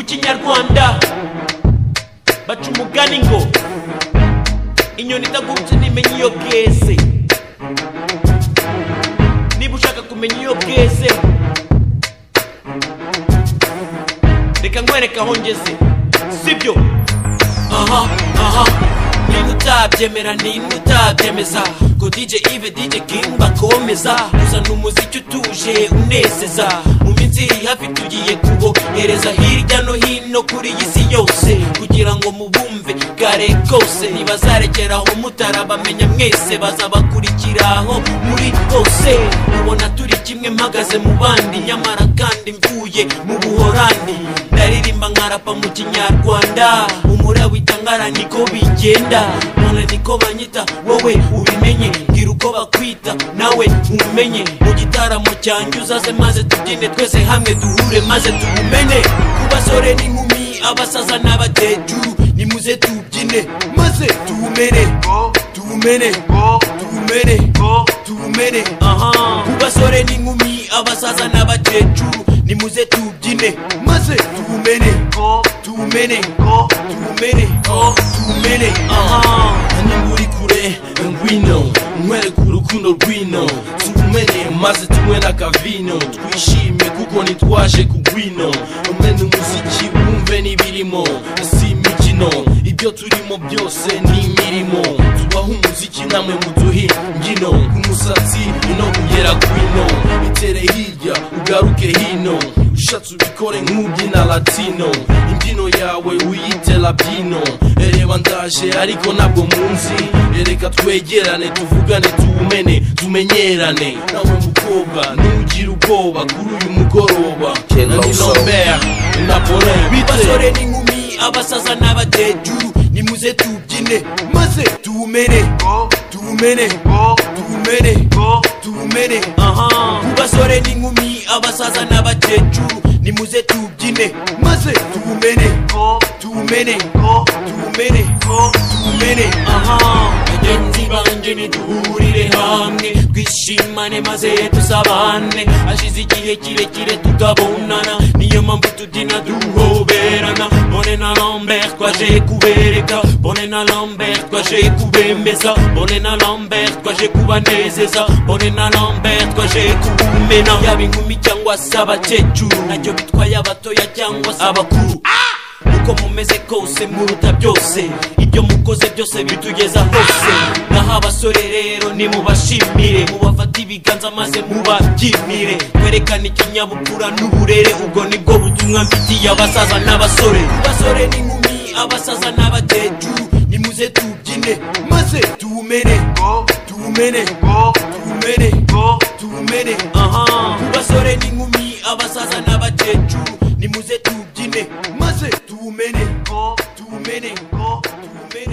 kinyarwanda baca umugani ngo inyoni itagurutse ntimenya iyo bweze niba ushaka kumenya iyo bweze reka nkwereke aho ngeze sibyo aha aha ninde utabyemera ninde utabyemeza ko DJ Ive DJ King bakomeza uzana umuziki utuje unezeza mu minsi iri hafi tugiye kubohereza hirya no hino kuri iyi si yose kugira ngo mubumve kare kose ntibazarekera aho mutarabamenya mwese bazabakurikira aho muri hose ubona turi kimwe mpagaze mu bandi nyamara kandi mvuye mu buhorandi ndaririmba nkarapa mu kinyarwanda umura witangara niko bigenda none niko banyita wowe ubimenye bwira uko bakwita nawe umenye mu gitaramo cyanjye uzaze maze tubyine twese hamwe duhure maze tubumenye ku basore n'inkumi abasaza n'abakecuru nimuze tubyine maze tuwumene tuwumene tuwumene tuwumene aha ku basore n'inkumi abasaza n'abakecuru nimuze tubyine maze tuwumene tuwumene tuwumene tuwumene aha niba uri kure ngwino nkwereke urukundo rwino tumenye maze tunywe n'akavino twishime kuko ntitwaje kugwino umene umuziki wumve n'ibirimo si imikino ibyo turimo byose ni imirimo tubaho umuziki namwe muduhe imbyino ku musatsi ino kugera kwino itere hirya ugaruke hino ushatse ubikore nk'ubyina latino imbyino yawe uyite labino ereba ndaje ariko ntabwo munzi ereka twegerane tuvugane tuwumene tumenyerane nawe mukobwa ntugire ubwoba kuri uyu mugoroba Ken na Loso. Lambert na Bonheur bite basore n'inkumi abasaza n'abakecuru nimuze tubyine maze tuwumene tuwumene tuwumene tuwumene aha ku basore n'inkumi abasaza n'abakecuru nimuze tubyine maze tuwumene tuwumene tuwumene tuwumene aha bagenzi banjye nituhurire hamwe twishimane maze dusabane hashize igihe kirekire tutabonana niyo mpamvu tubyina duhoberana bone na lambert twaje kubereka bone na lambert twaje kubemeza bone na lambert twaje kubanezeza bone na lambert twaje kubumena yaba inkumi cyangwa se abakecuru nacyo bitwaye abatoya cyangwa se abakuru uko mumeze kose muruta byose ibyo mukoze byose bitugeza hose naho abasore rero nimubashimire mubafate ibiganza maze mubabyimire kwerekana ikinyabupfura n'uburere ubwo nibwo butumwa mfitiye abasaza n'abasore basore n'inkumi abasaza n'abakecuru nimuze tubyine maze tuwumene tuwumene tuwumene tuwumene aha ku basore n'inkumi abasaza n'abakecuru nimuze tubyine maze tuwumene tuwumene tuwumene